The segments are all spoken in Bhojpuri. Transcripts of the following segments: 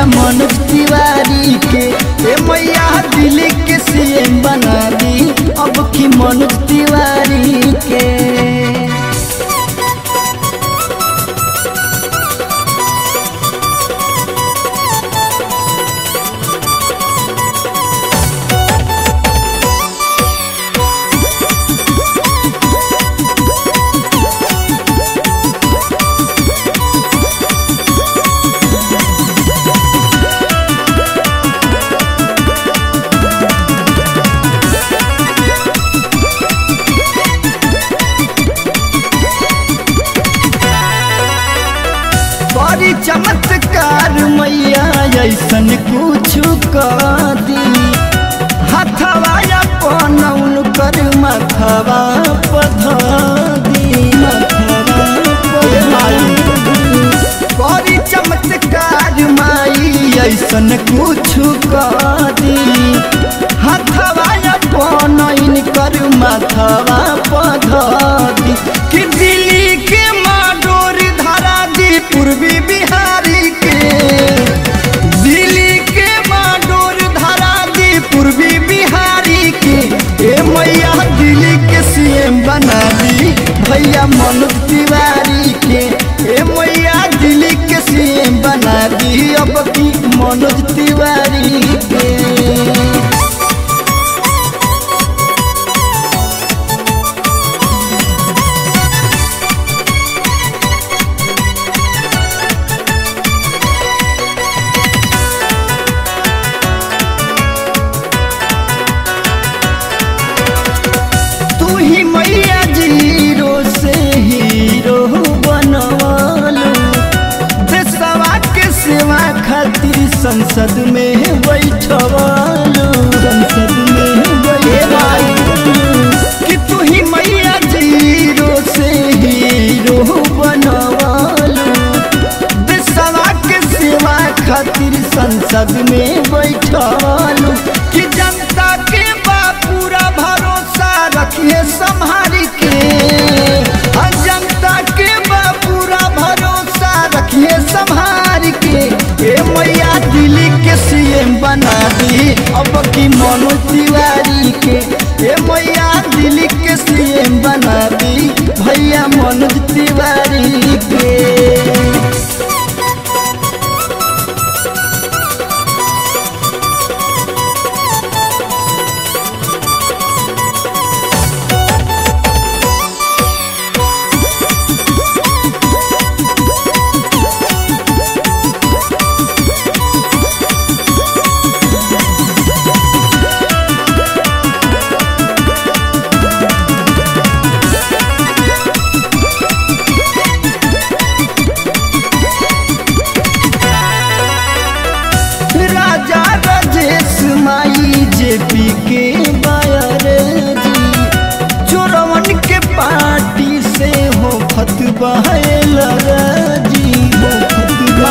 मनोज तिवारी के ए मैया दिल्ली के सीएम बना दी अब की मनोज तिवारी के बड़ी चमत्कार मैया ऐसन कुछ कर दी हथवा अपन कर मथवा पधा दी मथवा पधा दी। बड़ी चमत्कार माई ऐसन कुछ कर दी हथवा अपन कर मथवा पधा दी कि दिल्ली के माडोर धरा दी पूर्वी बिहारी के दिल्ली के माडोर धरा दी पूर्वी बिहारी के ए मैया दिल्ली के सीएम बना दी भैया मनोज तिवारी के ए मैया दिल्ली के सीएम बना दी अब की मनोज तिवारी के तू ही मैया जीरो से हीरो बनवालो देशवा के सेवा खातिर संसद में बैठवालो संसद में बैठवालो कि तू ही मैया जीरो से हीरो बनवालो देशवा के सेवा खातिर संसद में बैठवालो कि जनता के बा पूरा भरोसा रखिए संभारी के हाँ, जनता के बा पूरा भरोसा रखिए संभार के ए मैया दिल्ली के सीएम बना दी अब की मनोज तिवारी के ए मैया दिल्ली के सीएम बना दी भैया मनोज तिवारी के राजा राजेश माई जेपी के बायर जी चोरवन के पार्टी से हो फतवा जी हो फतवा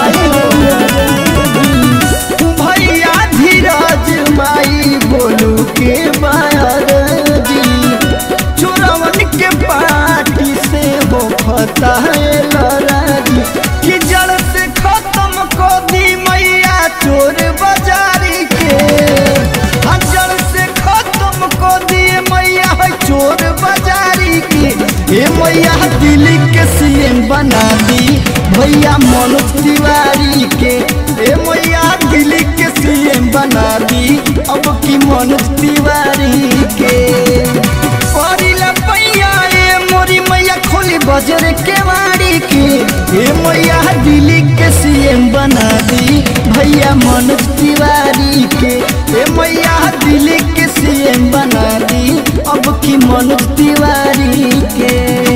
भैया धीरज माई बोलू के बायर जी चोरवन के पार्टी से हो फता जी कि जड़ से खत्म को दी मैया चोर बाजारी के हाँ, जड़ से खत्म को दिए मैया है चोर बाजारी के ए मैया दिल्ली के सीएम बना दी भैया मनोज तिवारी के ए मैया दिल्ली के सीएम बना दी अब की मनोज तिवारी के परिला पैया ए मोरी मैया खोली बजर के वाड़ी के ए मैया दिल्ली के सीएम बना दी भैया मनोज तिवारी के ए मैया दिल्ली के सीएम बना दी अब की मनोज तिवारी के